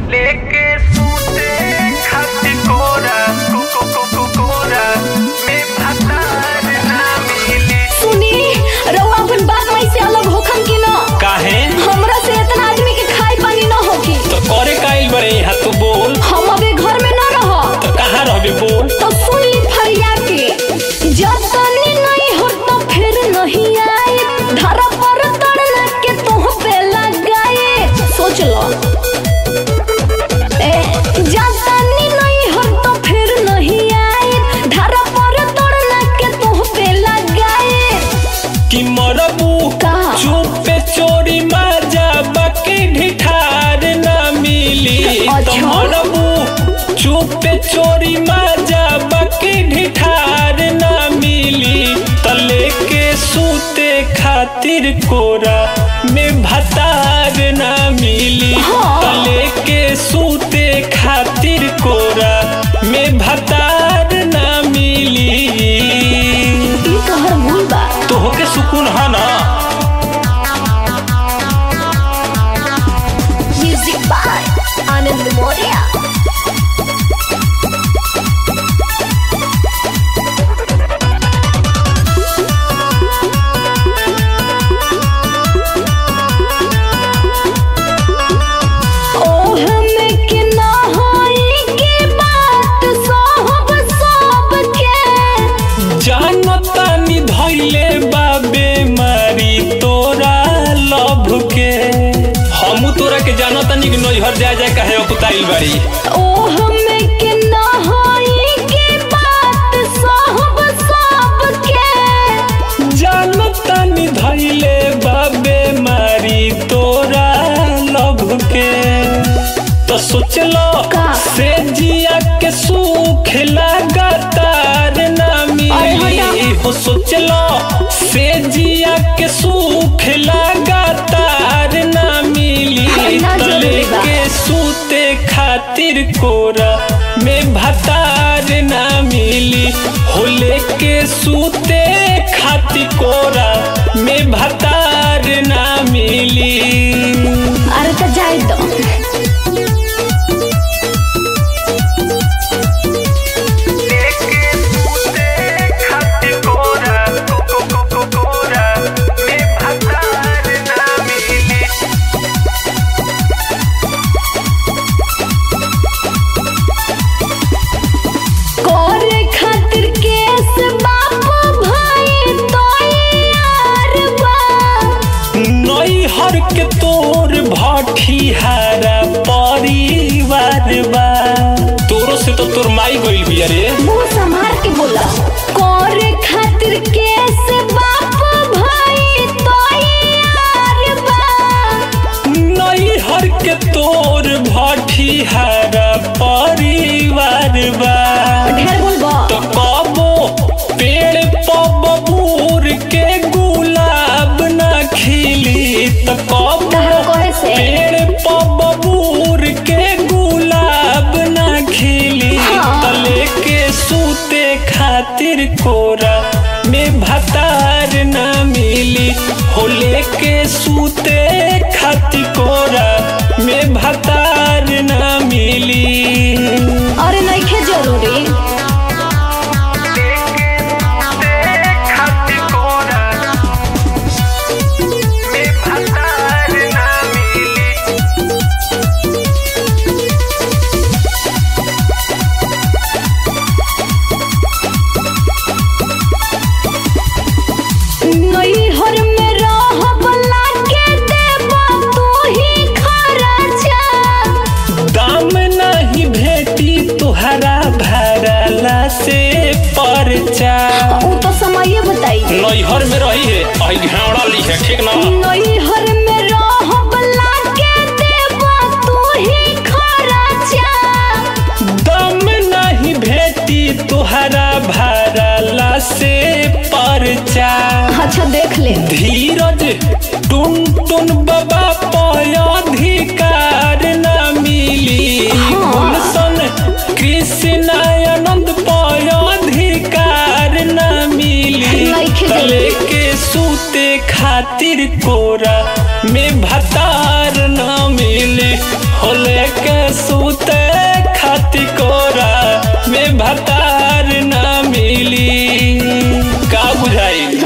लेके सूते खाती कोरा को को को को कोरा में भतार ना मिली सुनी रउआ अपन बात माई से अलग होखन कि न काहे हमरा से इतना आदमी के खाई पानी न होखी तो करे काइल बरे यहाँ तू बोल हम अबे घर में न रह तो कहाँ रहबे बोल तो सुन ली फरिया के जब तनी नहीं हो तो फिर नहीं आए धरा पर तड़ना के तुह पे लगाए सोच लो ए जब तनी नहीं हो तो फिर नहीं आए धरा पर तड़ना के तुह पे लगाए कि मरबू का? चुपे चोरी माजा बाकी ढिठार ना मिली तो अच्छा। मरबू चुपे चोरी माजा बाकी ढिठार ना मिली तो लेके सूते खातिर कोरा में भतार ना मिली हाँ। तो लेके सूते खातिर कोरा में भतार ना मिली ई तोहर भूल बा तो होके सुकून है ना म्यूजिक बाय आनंद मौर्य ओह में के ना होई के बात सोहब सब के जानता नि धैले बाबे मारी तोरा लभ के हमू तोरा के जानता नि कि नैहर जा जाए काहे अकुताइल बारी ओह में के ना होई के बात सोहब सब के जानता नि धैले बाबे मारी तोरा लभ के तो सोच लो का? से जिया के सुख लगातार ना अरे मिली हटा। हो सोच लो से जिया के सुख लगातार ना मिली ना तो जरूरी बा। लेके सूते खातिर कोरा में भतार ना मिली हो लेके सूते खातिर कोरा में भतार ना मिली अरे तो जाए दो लेके सूते खाती कोरा को को को को कोरा में भतार ना मिली करे खातिर केस बाप भाई तो यार बा नैहर के तोर भठिहारा परिवार बा तोरो से तो तोर माई गइल बिया रे मुंह संभार के बोला करे खातिर केस बाप भाई तो यार बा नैहर के तोर भठिहारा परिवार बा ढेर बोलबो तो कबो पेड़ पबूर के गुलाब ना खिली तो कबो तहरा कहे से पेड़ पबूर के गुलाब ना खिली हाँ। तो लेके सूते खातिर कोरा में भतार ना मिली हो लेके सूते खातिर कोरा में भतार ना मिली अरे नइखे जरूरी लेके सूते खाती कोरा में भतार ना मिली नैहर में रहब लागे देबा तू ही खर्चा दाम नहीं भेटी तुहरा भरला से परचा ऊ तो समय बताई नैहर में रही है आई घेवड़ा ली है ठीक ना नैहर में रहब लागे देबा तू ही खर्चा दाम नहीं भेटी तुहरा भरला से परचा अच्छा देख ले धीरज टुन टुन बाबा पयाधिकार न मिली हाँ। गुलशन कृष्ण आनंद पयाधिकार न मिली नइखे तले जरूरी। के सूते खातिर कोरा में भतार न मिली हो लेके सूते खाती कोरा में भतार ना मिली का बुझाई